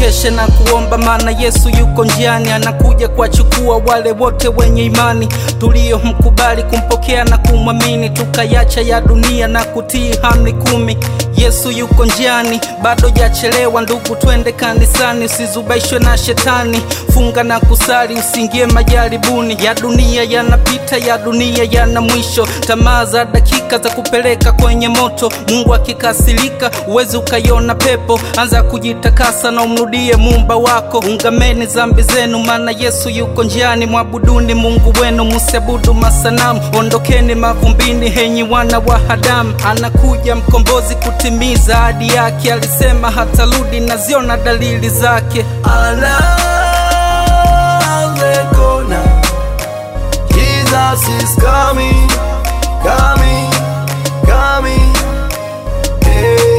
tukeshe na kuomba, maana Yesu yuko njiani, anakuja kuwachukua wale wote wenye imani tuliyomkubali kumpokea na kumwamini, tukayacha ya dunia na kutii amri kumi. Yesu yuko njiani, bado jachelewa ndugu, twende kanisani, usizubaishwe na shetani, funga na kusali, usiingie majaribuni. Ya dunia yanapita, ya dunia yana mwisho, tamaa za dakika za kupeleka kwenye moto. Mungu akikasirika, uwezi ukaiona pepo, anza kujitakasa na umrudie muumba wako. Ungameni zambi zenu, maana Yesu yuko njiani, mwabuduni Mungu wenu, musiabudu masanamu. Ondokeni mavumbini, henyi wana wa Adamu, anakuja mkombozi kutimiza ahadi yake, alisema hatarudi, naziona dalili zake. Around the corner, Jesus is coming, coming, coming. Hey,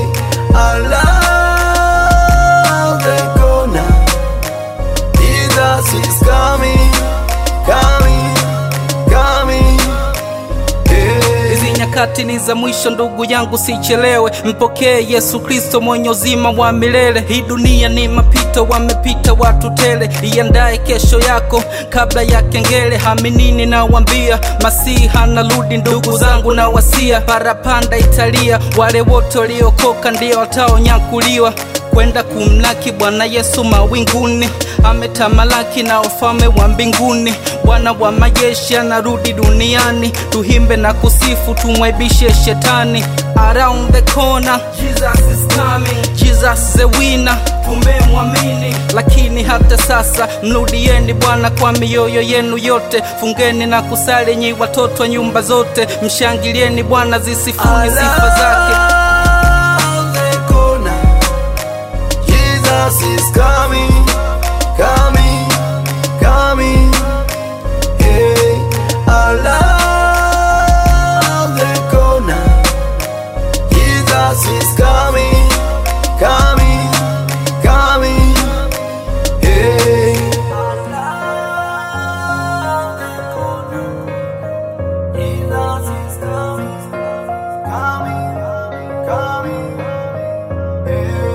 around the corner, Jesus is coming, coming, coming. Hey. Hizi nyakati ni za mwisho, ndugu yangu, sichelewe, mpokee Yesu Kristo mwenye uzima wa milele. Hii dunia ni mapito, wamepita watu tele, iandae kesho yako kabla ya kengele. Haminini nawambia, Masihi anarudi, ndugu zangu na wasia, parapanda italia, wale wote waliokoka ndio wataonyakuliwa kwenda kumlaki Bwana Yesu mawinguni, ametamalaki na ufalme wa mbinguni. Bwana wa majeshi anarudi duniani, tuhimbe na kusifu, tumwaibishe shetani. Around the corner, Jesus is coming, Jesus the winner, tumemwamini. Lakini hata sasa mrudieni Bwana kwa mioyo yenu yote, fungeni na kusali nyi watoto wa nyumba zote, mshangilieni Bwana, zisifuni sifa zake. Around the corner, Jesus is coming, coming, coming. Hey, around the corner, Jesus is coming, coming, coming. Hey, around the corner, Jesus is coming, coming, coming. Hey,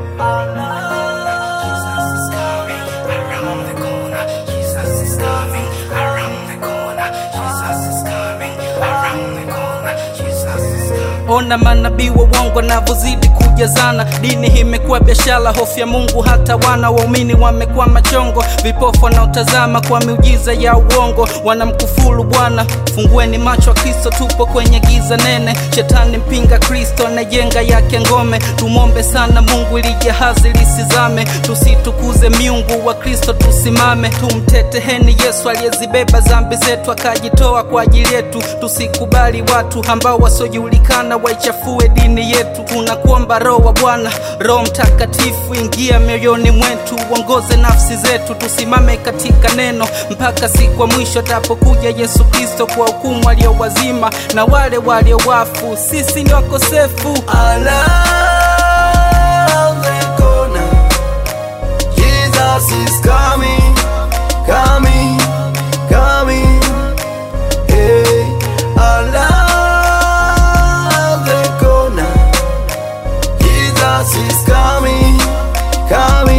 Jesus is coming around the corner. Jesus is coming around the corner. Jesus is coming around the corner. Jesus is coming. Ona manabii wa uongo navyozidi kujazana, dini imekuwa biashara, hofu ya Mungu hata wana waumini wamekuwa machongo, vipofu wanaotazama kwa miujiza ya uongo wanamkufuru Bwana. Fungueni macho wa Kristo, tupo kwenye giza nene, shetani mpinga Kristo anajenga yake ngome. Tumwombe sana Mungu ili jahazi lisizame, tusitukuze miungu wa Kristo, tusimame tumteteheni Yesu aliyezibeba dhambi zetu akajitoa kwa ajili yetu. Tusikubali watu ambao wasiojulikana waichafue dini yetu. Tunakuomba Roho wa Bwana, Roho Mtakatifu, ingia mioyoni mwetu, uongoze nafsi zetu, tusimame katika neno mpaka siku ya mwisho atapokuja Yesu Kristo kwa hukumu walio wazima na wale walio wafu. Sisi ni wakosefu. around the corner, Jesus is coming, coming, coming. Hey, around the corner, Jesus is coming, coming.